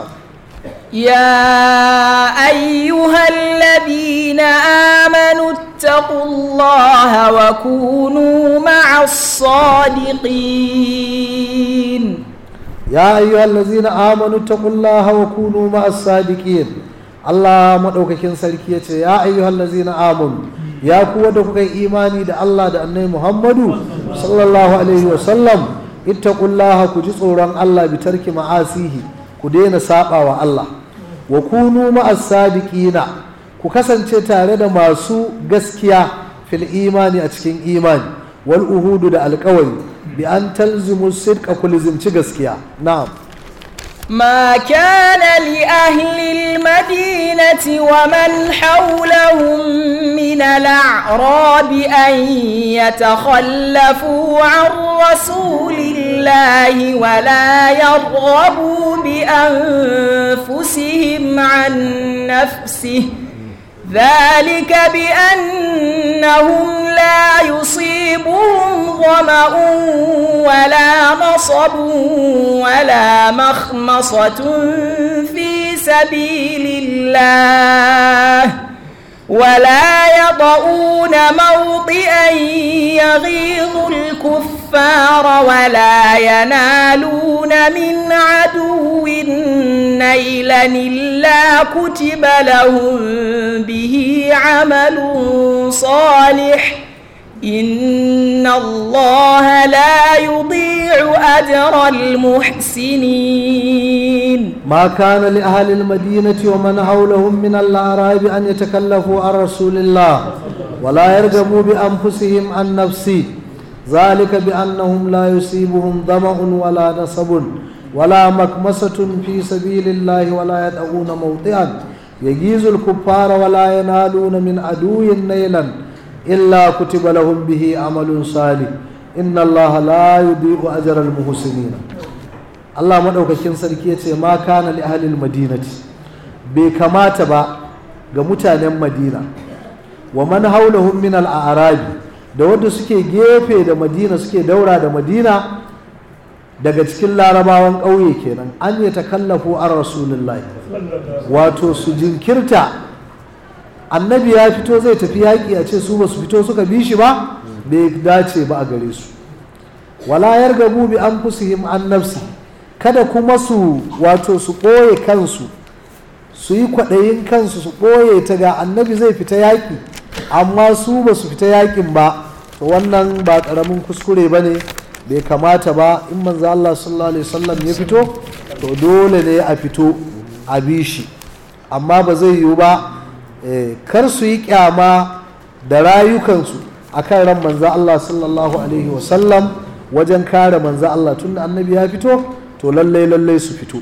يا أيها الذين آمنوا اتقوا الله وكونوا مع الصادقين يا أيها الذين آمنوا اتقوا الله وكونوا مع الصادقين Allah maɗaukakin sarki ya ce ya ayyuhal lazina amanu ya kuwa da kuka yi imani da Allah da annai Muhammadu sallallahu alaihi wasallam ittaqullaha ku ji tsoron Allah bi tarki ma'asihi ku daina saba wa Allah wa kunu ma'as sadiqina ku kasance tare da masu gaskiya fil imani a cikin imani wal uhudu da alƙawari bi an talzimu sidqa ku lizimci gaskiya na'am ما كان لأهل المدينة ومن حولهم من الأعراب أن يتخلفوا عن رسول الله ولا يرغبوا بأنفسهم عن نفسه ذلك بأنهم لا يصيبهم ظمأ ولا نصب ولا مخمصة في سبيل الله ولا يطؤون موطئا يغيظ الكفار ولا ينالون من عدو نيلا إلا كتب لهم به عمل صالح إن الله لا يضيع أجر المحسنين ما كان لأهل المدينة ومن حولهم من الأعراب أن يتكلفوا عن رسول الله ولا يرغبوا بأنفسهم عن نفسه ذلك بأنهم لا يصيبهم ظمأ ولا نصب ولا مكمسة في سبيل الله ولا يدعون موطئا يجيز الكفار ولا ينالون من عدو نيلا إلا كتب لهم به عمل صالح إن الله لا يضيع أجر المحسنين Allah maɗaukakin sarki ya ce ma kana li ahlil madinati bai kamata ba ga mutanen madina wa man haulahum min al a'rabi da wanda suke gefe da madina suke daura da madina daga cikin larabawan ƙauye kenan an yi takallafu an rasulullahi wato su jinkirta annabi ya fito zai tafi yaƙi a ce su ba su fito suka bi shi ba bai dace ba a gare su wala yargabu bi anfusihim an nafsi kada kuma su wato su ɓoye kansu su yi kwaɗayin kansu su ɓoye ta ga annabi zai fita yaƙi amma su ba su fita yaƙin ba to wannan ba ƙaramin kuskure ba ne bai kamata ba in manzo Allah sallallahu alaihi wasallam ya fito to dole ne a fito a bi shi amma ba zai yiwu ba kar su yi kyama da rayukansu akan ran manzo Allah sallallahu alaihi wasallam wajen kare manzo Allah tunda annabi ya fito to lallai lallai su fito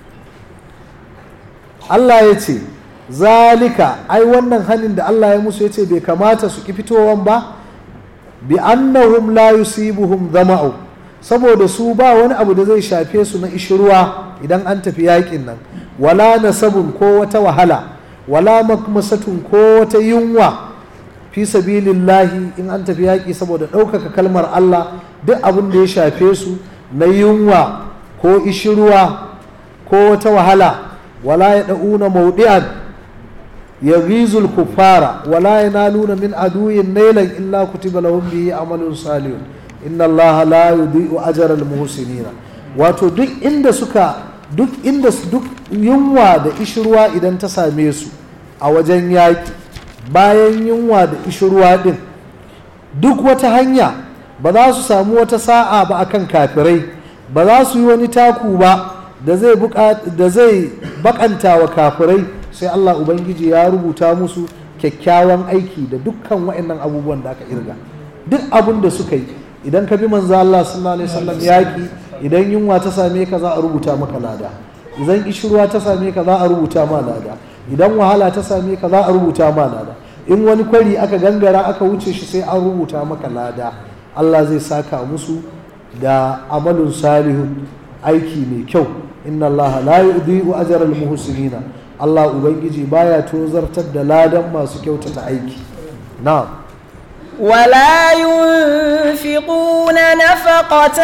Allah ya ce zalika ai wannan hannun da Allah ya musu ya ce bai kamata su ki fitowan ba bi annahum la yusibuhum zama'u saboda su ba wani abu da zai shafe su na ishirwa idan an tafi yakin nan wala nasabun ko wata wahala wala makmasatun ko wata yunwa fi sabilillahi in an tafi yaƙi saboda ɗaukaka kalmar Allah duk abin da ya shafe su na yunwa ko ishirwa ko wata wahala wala ya da'una maudi'an yaghizul kuffara wala yanaluna min aduwwin nailan illa kutiba lahum bihi amalun salihun inna allaha la yudhi'u ajra al muhsinina wato duk inda suka duk inda duk yunwa da ishirwa idan ta same su a wajen yaƙi bayan yunwa da ishirwa din duk wata hanya ba za su samu wata sa'a ba akan kafirai ba za su yi wani taku ba da zai da zai bakanta wa kafirai sai Allah Ubangiji ya rubuta musu kyakkyawan aiki da dukkan waɗannan abubuwan da aka irga duk abin da suka yi idan ka bi manzo Allah sallallahu alaihi wasallam yaki idan yunwa ta same ka za a rubuta maka lada idan ishirwa ta same ka za a rubuta ma lada idan wahala ta same ka za a rubuta ma lada in wani kwari aka gangara aka wuce shi sai an rubuta maka lada Allah zai saka musu da amalun salihun aiki mai kyau inna Allah la yudhi'u ajra al-muhsinina Allah ubangiji baya tozartar da ladan masu kyautata aiki na'am ولا ينفقون نفقة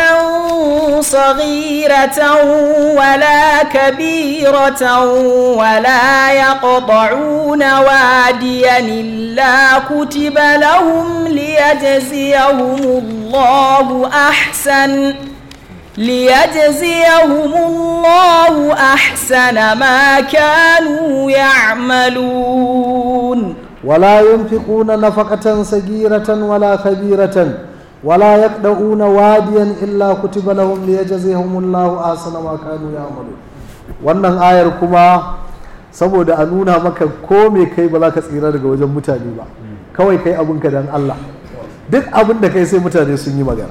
صغيرة ولا كبيرة ولا يقطعون واديا إلا كتب لهم ليجزيهم الله أحسن ليجزيهم الله أحسن ما كانوا يعملون ولا ينفقون نفقة صغيرة ولا كبيرة ولا يقدؤون واديا إلا كتب لهم ليجزيهم الله أحسن ما كانوا يعملون wannan ayar kuma saboda a nuna maka ko me kai ba za ka tsira daga wajen mutane ba kawai kai abinka don Allah duk abin da kai sai mutane sun yi magana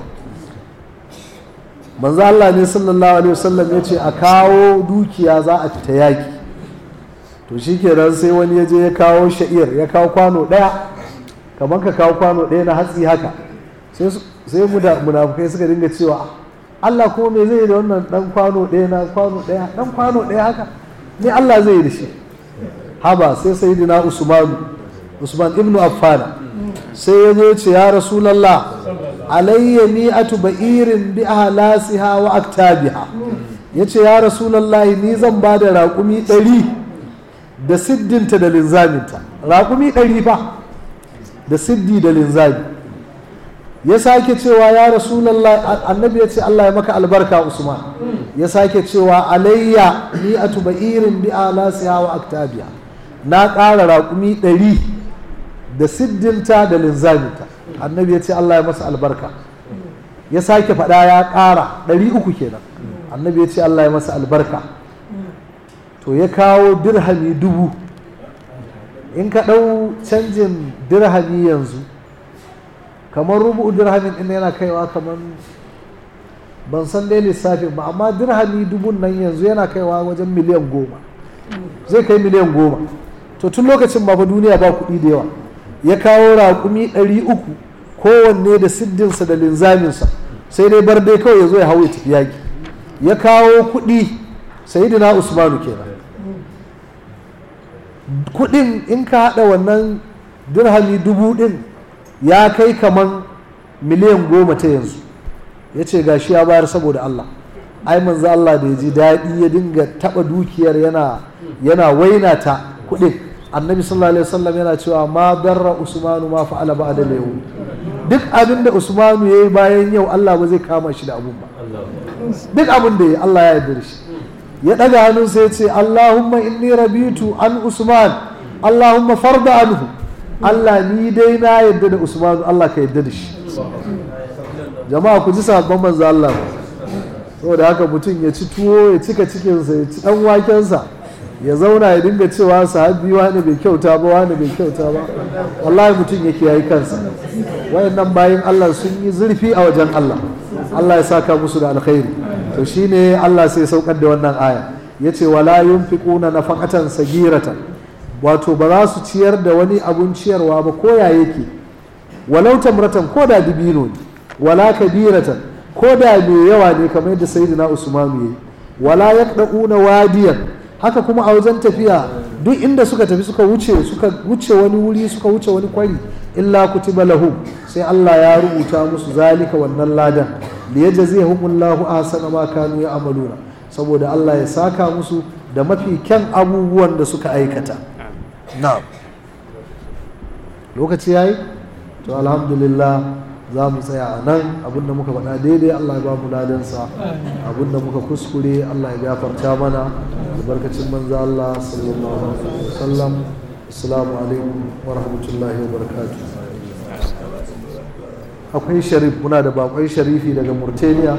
manzo Allah ne sallallahu alaihi wasallam ya ce a kawo dukiya za a fita yaki to shi kenan sai wani ya je ya kawo sha'ir ya kawo kwano ɗaya kamar ka kawo kwano ɗaya na hatsi haka sai munafukai suka dinga cewa Allah kuma me zai yi da wannan ɗan kwano ɗaya na kwano ɗaya ɗan kwano ɗaya haka ne Allah zai yi da shi haba sai sayyidina Usman Usman ibn Affan sai ya zo ce ya Rasulullah alayya mi'atu ba'irin bi ahlasiha wa aktabiha yace ya Rasulullah ni zan ba da raƙumi ɗari da siddinta da linzaminta raƙumi ɗari fa da siddi da linzami ya sake cewa ya rasulallah annabi ya ce Allah ya maka albarka usman ya sake cewa alayya ni a irin bi alasiya wa aktabiya na ƙara raƙumi ɗari da siddinta da linzaminta annabi ya ce Allah ya masa albarka ya sake faɗa ya ƙara ɗari uku kenan annabi ya ce Allah ya masa albarka to ya kawo dirhami dubu in ka ɗau canjin dirhami yanzu kamar rubu dirhamin ɗin yana kaiwa kamar ban san dai lissafin ba amma dirhami dubun nan yanzu yana kaiwa wajen miliyan goma zai kai miliyan goma to tun lokacin ba fa duniya ba kuɗi da yawa ya kawo raƙumi ɗari uku kowanne da siddinsa da linzaminsa sai dai bar dai kawai ya zo ya hau ya tafi yaƙi ya kawo kuɗi sayidina usmanu kenan kudin in ka hada wannan dirhami dubu din ya kai kaman miliyan goma ta yanzu ya ce gashi ya bayar saboda Allah ai manzo Allah da ya ji daɗi ya dinga taɓa dukiyar yana yana waina ta kudin annabi sallallahu alaihi wasallam yana cewa ma darra usmanu ma fa'ala ba'da yau duk abin da usmanu yayi bayan yau Allah ba zai kama shi da abun ba duk abin da ya Allah ya yarda da shi ya ɗaga hannun sai ce Allahumma inni rabitu an Usman Allahumma farda anhu Allah ni dai na yadda da Usman Allah ka yadda da shi jama'a ku ji sabon manzo Allah saboda haka mutum ya ci tuwo ya cika cikinsa ya ci dan wakensa ya zauna ya dinga cewa sahabi wani bai kyauta ba wani bai kyauta ba wallahi mutum yake yayi kansa wayannan bayin Allah sun yi zurfi a wajen Allah Allah ya saka musu da alkhairi to shine Allah sai saukar da wannan aya yace wala yunfiquna nafaqatan sagiratan wato ba za su ciyar da wani abun ciyarwa ba ko ya yake walau tamratan ko da dibino ne wala kabiratan ko da mai yawa ne kamar yadda sayyidina Usman yayi wala yaqdauna wadiyan haka kuma a wajen tafiya duk inda suka tafi suka wuce suka wuce wani wuri suka wuce wani kwari illa kutiba lahum sai Allah ya rubuta musu zalika wannan ladan li yajzihumullahu ahsana ma kanu ya'maluna saboda Allah ya saka musu da mafi kyan abubuwan da suka aikata na'am lokaci yayi to alhamdulillah za mu tsaya a nan abinda muka faɗa daidai Allah ya ba mu ladansa abinda muka kuskure Allah ya gafarta mana albarkacin manzo Allah sallallahu alaihi wasallam assalamu alaikum wa rahmatullahi wa barakatuh akwai sharif muna da bakwai sharifi daga Mauritania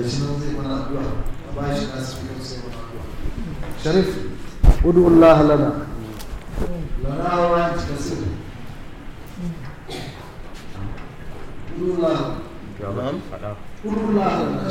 sharif udu Allah lana lana wa kasir udu Allah udu Allah lana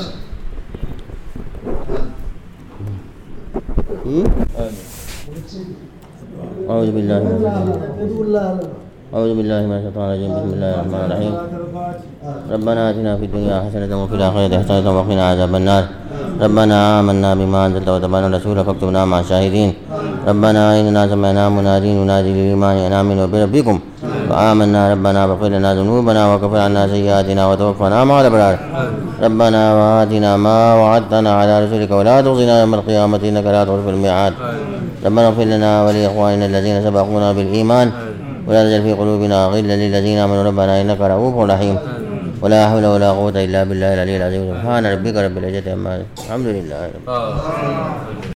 أعوذ بالله من udu Allah lana أعوذ بالله من الشيطان الرجيم بسم الله الرحمن الرحيم ربنا آتنا في الدنيا حسنة وفي الآخرة حسنة وقنا عذاب النار ربنا آمنا بما أنزلت وتبعنا الرسول فاكتبنا مع الشاهدين ربنا إننا سمعنا منادي ينادي للإيمان أن آمنوا بربكم فآمنا ربنا فاغفر لنا ذنوبنا وكفر عنا سيئاتنا وتوفنا مع الأبرار ربنا وآتنا ما وعدتنا على رسولك ولا تخزنا يوم القيامة إنك لا تخلف الميعاد ربنا اغفر لنا ولإخواننا الذين سبقونا بالإيمان ولا تجعل في قلوبنا غلا للذين آمنوا ربنا إنك رؤوف رحيم ولا حول ولا قوة إلا بالله العلي العظيم سبحان ربك رب العزة عما يصفون. الحمد لله رب